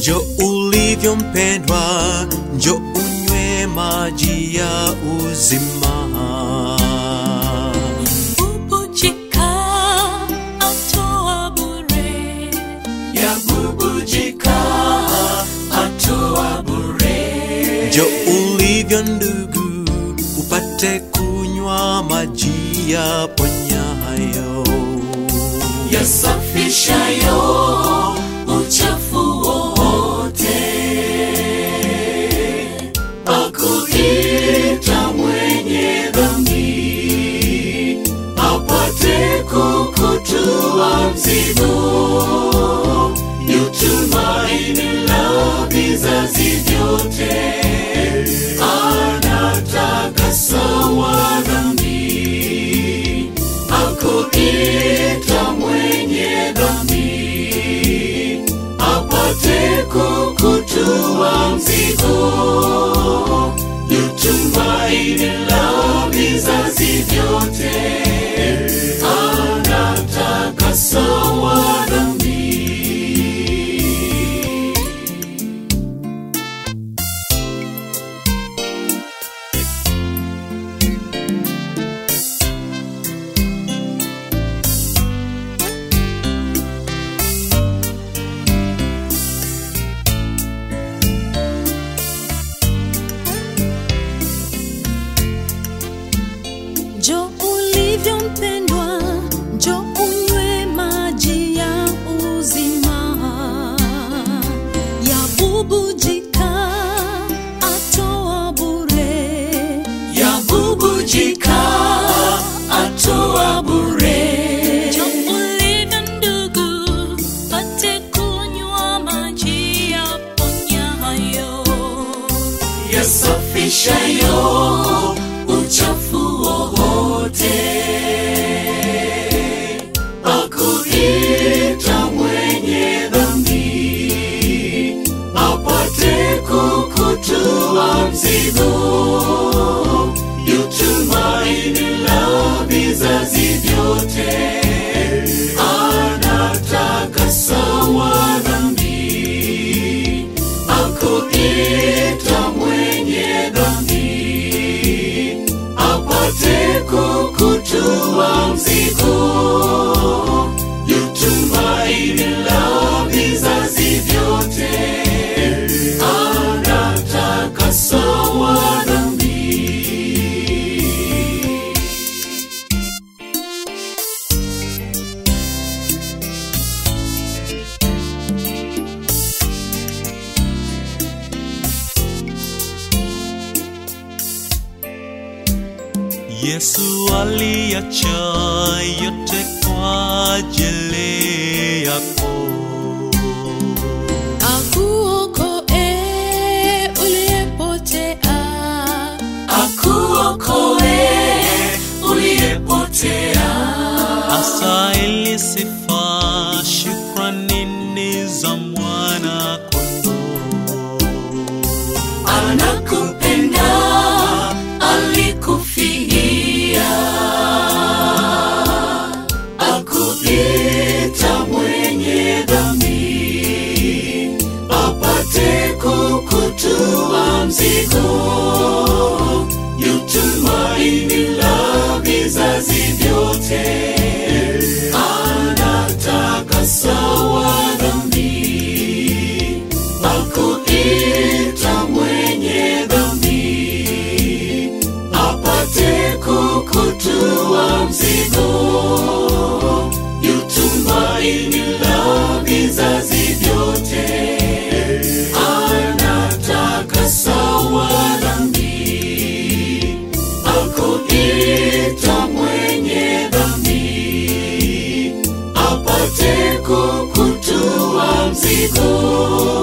njo ulivyo mpendwa, njo unywe maji ya uzima. Bubujika atoa bure, Yabubujika atoa bure. Njo ulivyo ndugu, upate kunywa maji ya ponyayo yasafishayo uchafu wowote, akuita mwenye dhambi apate kukutua mzigo, yutumaini la vizazi vyote, anatakasa wa dhambi akuita mwenye dhambi apate kukutua mzigo, yutumaini la vizazi vyote, anatakasa wa dhambi. Njo ulivyo mpendwa, njo unywe maji ya uzima, yabubujika atoa bure, yabubujika atoa bure. njo ulivyo ndugu, pate kunywa maji ya ponyayo. yasafishayo uchafu wowote, akuita mwenye dhambi apate kukutua mzigo, yutumaini la vizazi vyote, anatakasa wa dhambi akuita mwenye dhambi apate kukutua mzigo, yutumaini la vizazi vyote, anatakasa wa dhambi. Yesu aliacha yote kwa ajili yako. Akuokoe uliyepotea, akuokoe uliyepotea, Astahili sifa, shukrani ni za mwana kondoo. anakupenda alikufia, akuita mwenye dhambi apate kukutua mzigo, yutumaini la vizazi vyote, anatakasa wa dhambi akuita mwenye dhambi apate kukutua mzigo, yutumaini la vizazi vyote, anatakasa wa dhambi akuita mwenye dhambi apate kukutua mzigo